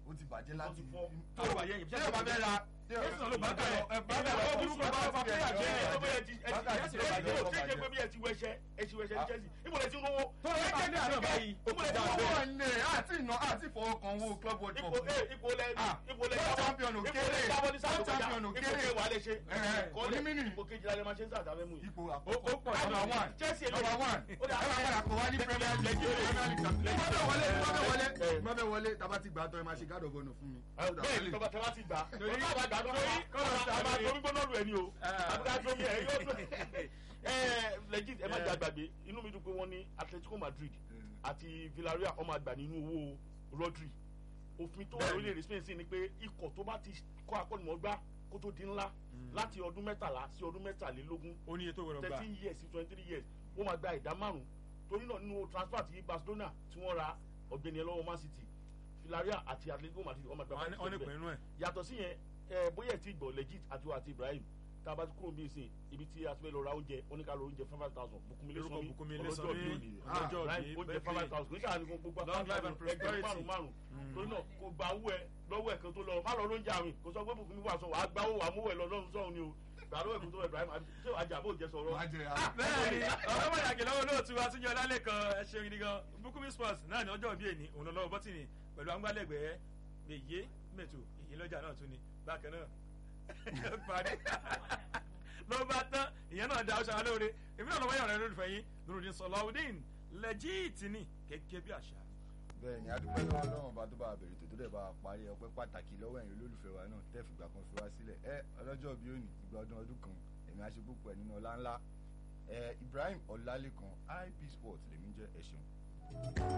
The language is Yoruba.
ó ti bàjẹ́ láti fọ́. tó ló bàjẹ́ yìí tí yóò bá fẹ́ ra tí yóò Jésù ló bá bá kalẹ̀. ẹ bá bẹ̀ Ìgbà lọ tó burúkú bá bá fa fa player player jẹ́ jẹ́ ẹ̀. bóyá ẹ ti ẹ ti Bákà ẹ ti Chelsea ẹ ti bàjẹ́, ṣe ṣe bàjẹ́. pé bí ẹ ti wẹṣẹ ẹ ti wẹṣẹ ní Chelsea níbo lẹ ti ń rówó. tó ló bá kalẹ̀ àná báyìí ó Níbo ti lẹ dà ti ń bẹ́ẹ̀. rówó. owó ní àti ìná àti ìfọwọ́kan owó club world ipò cup ẹ ipò lẹ Ah, ipò lẹ world champion ò ipò kéré. lẹ jábọ́ ní sáà tó World kọjá champion ò ipò kéré. kẹ wà lẹ ṣe. Ẹ̀hẹ̀, Kọ́lé, onímìnì. ipò kejìlá lẹ máa ṣe ń sàtàfẹ́ mú yìí. ipò ó àkọ́kọ́ pọ̀ jù number one Chelsea lè- number one Ó dà- ẹ máa padà kó wá ní premier league premier league champion league mọ́bẹ̀ wọlé mọ́bẹ̀ wọlé Eh. mọ́bẹ̀ wọlé tàbá ti gbà tọ́ ẹ máa ṣe gádọ̀ bọ̀nù fún mi. bẹ́ẹ̀ ni tọ́ba tẹ́lá ti gbà Torí- tọ́ba bá gbà tó torí- kọ́nà kọ́nà- àmà torí gbóná lù ẹ́ ni o Ah. àbúrò àtọ́mí ẹ̀ yóò tó ẹ legit ẹ má jà gbàgbé inú mi dùn pé wọ́n ní Atletico Madrid àti Villarreal ọmọ àgbà nínú owó Rodri òfin tó wà lórílẹ̀‐èdè Spain sí ni pé ikọ̀ tó bá ti kọ́ akọ́nìmọ̀gbá kó tó di ńlá láti ọdún mẹ́tàlá sí ọdún mẹ́tàlélógún ó ní iye tó gbọdọ̀ gbà. thirteen years sí twenty three years wọ́n máa gba ìdá márùn torí náà nínú transfer ti Barcelona tí wọ́n ra ọ̀gbẹ́ni ẹlọ́wọ́ Man City Villarreal àti Atletico Madrid wọ́n máa gba wọ́n ní- wọ́n ní pè nínú ẹ̀. yàtọ̀ sí yẹn ẹ bóyá ẹ ti gbọ́ legit àti wa àti Ibrahim tá a bá ti kúrò bí ìsìn ibi tí a ti fẹ́ lọ ra oúnjẹ oníkàlọ́ oúnjẹ five hundred thousand Bùkúnmi Lórúkọ Lẹ́sànmí Bùkúnmi ọlọ́jọ́ Lẹ́sànmí, bí òní ọlọ́jọ́ Ibrahim bí, oúnjẹ birthday. five hundred thousand kò ní sàánú gbogbo Long life and ẹgbẹ̀rún prosperity. márùn márùn torí náà kò gba owó ẹ lọ́wọ́ ẹ̀ kan tó lọ má lọ lóúnjẹ àwìn kò sọ pé Bùkúnmi wà sọ wàá gbá owó wàá mú ẹ lọ lọ́run sọ́run ni o gbà lọ́wọ́ ẹ̀kún tó wọ Ibrahim àbí ṣé wàá jà bó jẹ sọ̀rọ̀ wàá jẹ bẹ́ẹ̀ ni ọ̀rọ̀ pàtàkì lọ́wọ́ olóòtú àtúnjọ lálẹ́ kan ẹ ṣeun gidi gan Bukumi Sports náà ní ọjọ́ bíi èní òun lọ lọ́wọ́ bọ́tìnì pẹ̀lú àgbálẹ̀gbẹ́ èyí mẹ́tò èyí lọ́jà náà tún ni bákan náà parí ló bá tán ìyẹn náà da ọṣà lóore èmi náà lọ́wọ́ yàrá lólùfẹ́ yín Nurudeen Sọláudeen lẹ́jíìtì ni gẹ́gẹ́ bí àṣà. bẹ́ẹ̀ ni adúpẹ́ lọ́wọ́ lọ́wọ́ bá tó bá bẹ̀rẹ̀ tó tó dẹ̀ bá parí ọpẹ́ pàtàkì lọ́wọ́ ẹ̀yin olólùfẹ́ wa náà tẹ́ fìgbà kan fi wá sílẹ̀ ẹ ọlọ́jọ́ bíi òní ìgbà ọdún ọdún kan èmi á ṣe púpọ̀ nínú ọlá ńlá ẹ Ibrahim Ọlálékan IP Sports lèmi jẹ́ ẹ ṣeun.